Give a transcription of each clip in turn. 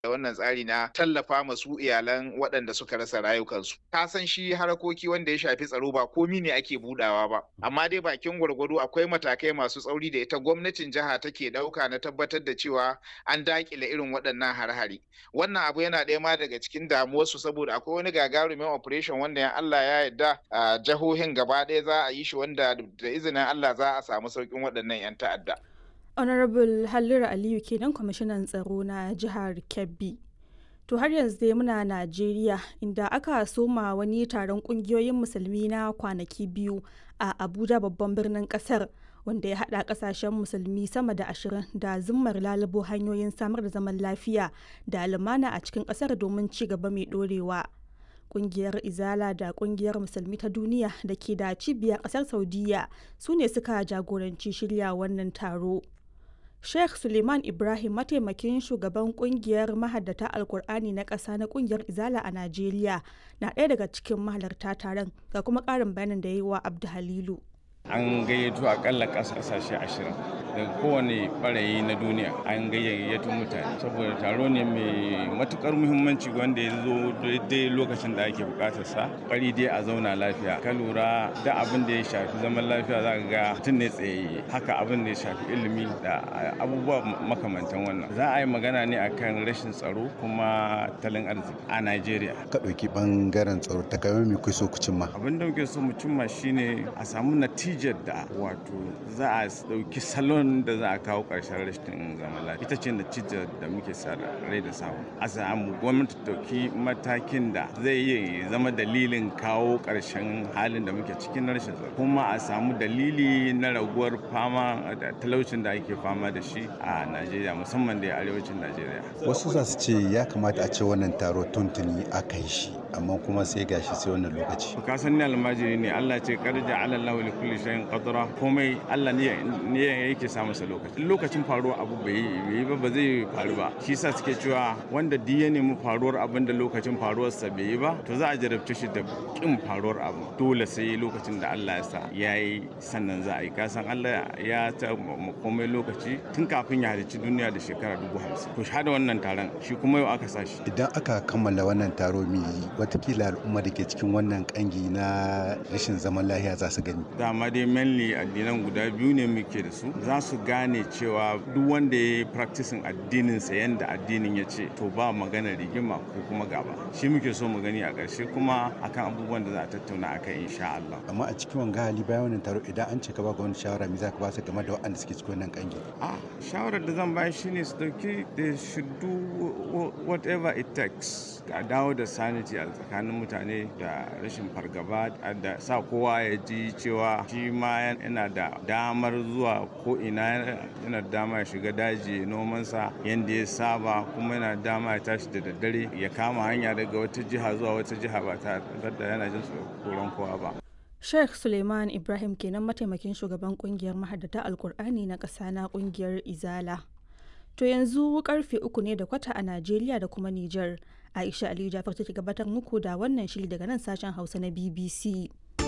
da wannan tsari na tallafa masu iyalan waɗanda suka rasa rayukansu. Ka san shi harakoki wanda ya shafi tsaro ba komi ne ake budawa ba, amma dai bakin gwargwado akwai matakai masu tsauri da ita gwamnatin jiha take ɗauka na tabbatar da cewa an daƙile irin waɗannan har-hari. Wannan abu yana ɗaya ma daga cikin damuwarsu saboda akwai wani gagarumin operation wanda ya Allah ya yarda a jihohin gaba ɗaya za a yi shi wanda da izinin Allah za a samu sauƙin waɗannan 'yan ta'adda. honorable halliru aliyu kenan kwamishinan tsaro na jihar kebbi to har yanzu dai muna najeriya inda aka soma wani taron kungiyoyin musulmi na kwanaki biyu a abuja babban birnin kasar wanda ya hada kasashen musulmi sama da ashirin da zimmar lalubo hanyoyin samar da zaman lafiya da lumana a cikin kasar domin ci gaba mai dorewa kungiyar izala da kungiyar musulmi ta duniya da ke da cibiyar kasar saudiya su ne suka jagoranci shirya wannan taro Sheikh Suleiman Ibrahim mataimakin shugaban kungiyar mahaddata Alkur'ani na ƙasa na kungiyar Izala a Najeriya na ɗaya daga cikin mahalarta taron ga kuma ƙarin bayanin da ya yi wa Abdu Halilu. An gayyato akalla ƙasashe ashirin daga kowane ɓarayi na duniya an gayyato mutane saboda taro ne mai matukar muhimmanci wanda ya zo daidai lokacin da ake bukatar sa ƙwari dai a zauna lafiya ka lura da abin da ya shafi zaman lafiya za ka ga mutum ne tsaye haka abin da ya shafi ilimi da abubuwa makamantan wannan za a yi magana ne akan rashin tsaro kuma talin arziki a Najeriya. Ka ɗauki ɓangaren tsaro ta kai mai kuso ku cimma. Abin da muke so mu cimma shine a samu natijar da wato za a ɗauki salon da za a kawo ƙarshen rashin zaman lafiya. Ita ce natijar da muke sa rai da samu. A samu gwamnati ɗauki matakin da zai iya zama dalilin kawo ƙarshen halin da muke cikin rashin tsaro. Kuma a samu dalili na raguwar fama da talaucin da ake fama da shi a Najeriya musamman da arewacin Najeriya. Wasu za su ce ya kamata a ce wannan taro tuntuni aka yi shi amma kuma sai gashi sai wannan lokaci. Ka san ni almajiri ne Allah ce karja ala Allah li kulli shay'in qadra komai Allah ne ne yake sa masa lokaci. Lokacin faruwar abu bai yi ba ba zai faru ba. Shi yasa suke cewa wanda duk ya nemi faruwar abin da lokacin faruwar sa bai yi ba to za a jarabce shi da kin faruwar abu. Dole sai lokacin da Allah ya sa yayi sannan za a yi. Ka san Allah ya ta komai lokaci tun kafin ya halicci duniya da shekara dubu hamsin. To shahada wannan taron shi kuma yau aka sa shi. Idan aka kammala wannan taro mai watakila al'umma da ke cikin wannan kangi na rashin zaman lahiya za su gani. Dama dai mainly addinan guda biyu ne muke da su za su gane cewa duk wanda ya yi practicing addinin sa yanda addinin ya ce to ba magana rigima ko kuma gaba. Shi muke so mu gani a ƙarshe kuma akan abubuwan da za a tattauna akan insha Allah. Amma a cikin wanga hali bayan wannan taro idan an ce ka ba ga wani shawara me za ka ba su game da waɗanda suke cikin wannan kangi. Ah shawarar da zan bayar shine su dauki they should do whatever it takes. A dawo da sanity a tsakanin mutane da rashin fargaba da sa kowa ya ji cewa shi ma yana da damar zuwa ko ina yana da dama ya shiga daji nomansa yadda ya saba kuma yana da dama ya tashi da daddare ya kama hanya daga wata jiha zuwa wata jiha ba tare da yana jin tsoron kowa ba. Sheikh Suleiman Ibrahim kenan mataimakin shugaban kungiyar mahaddata Alkur'ani na ƙasa na kungiyar Izala. To yanzu karfe uku ne da kwata a Najeriya da kuma Nijar. Aisha Aliyu Jafar take gabatar muku da wannan shiri daga nan sashen Hausa na BBC.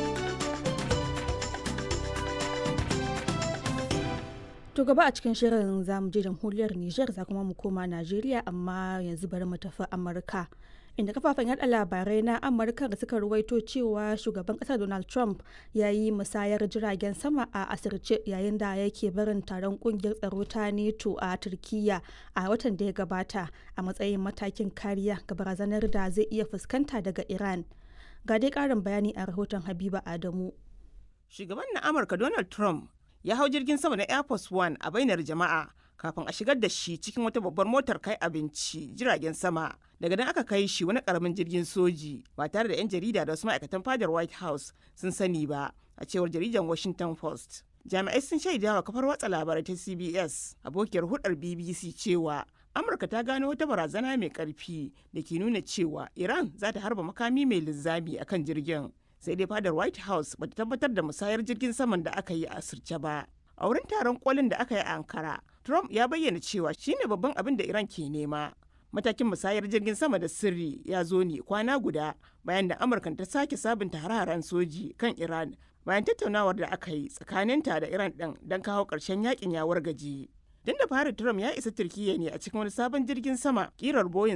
To gaba a cikin shirin za mu je jamhuriyar Nijar za kuma mu koma Najeriya amma yanzu bari mu tafi Amurka. Inda kafafen yada labarai na Amurka da suka ruwaito cewa shugaban kasar Donald Trump ya yi musayar jiragen sama a asirce yayin da yake barin taron kungiyar tsaro ta NATO a Turkiyya a watan da ya gabata a matsayin matakin kariya ga barazanar da zai iya fuskanta daga Iran. Ga dai karin bayani a rahoton Habiba Adamu. Shugaban na Amurka Donald Trump ya hau jirgin sama na Air Force One a bainar jama'a kafin a shigar da shi cikin wata babbar motar kai abinci jiragen sama. Daga nan aka kai shi wani karamin jirgin soji ba tare da 'yan jarida da wasu ma'aikatan fadar White House sun sani ba a cewar jaridar Washington Post. Jami'ai sun shaida wa kafar watsa labarai ta CBS abokiyar hudar BBC cewa Amurka ta gano wata barazana mai karfi da ke nuna cewa Iran za ta harba makami mai linzami akan jirgin. sai dai fadar white house bata tabbatar da musayar jirgin saman da aka yi a asirce ba a wurin taron kolin da aka yi a ankara trump ya bayyana cewa shine babban abin da iran ke nema matakin musayar jirgin sama da sirri ya zo ne kwana guda bayan da amurka ta sake sabunta hare-haren soji kan iran bayan tattaunawar da aka yi tsakaninta da iran din don kawo ƙarshen yakin ya wargaje Din da fari Trump ya isa Turkiyya ne a cikin wani sabon jirgin sama kirar Boeing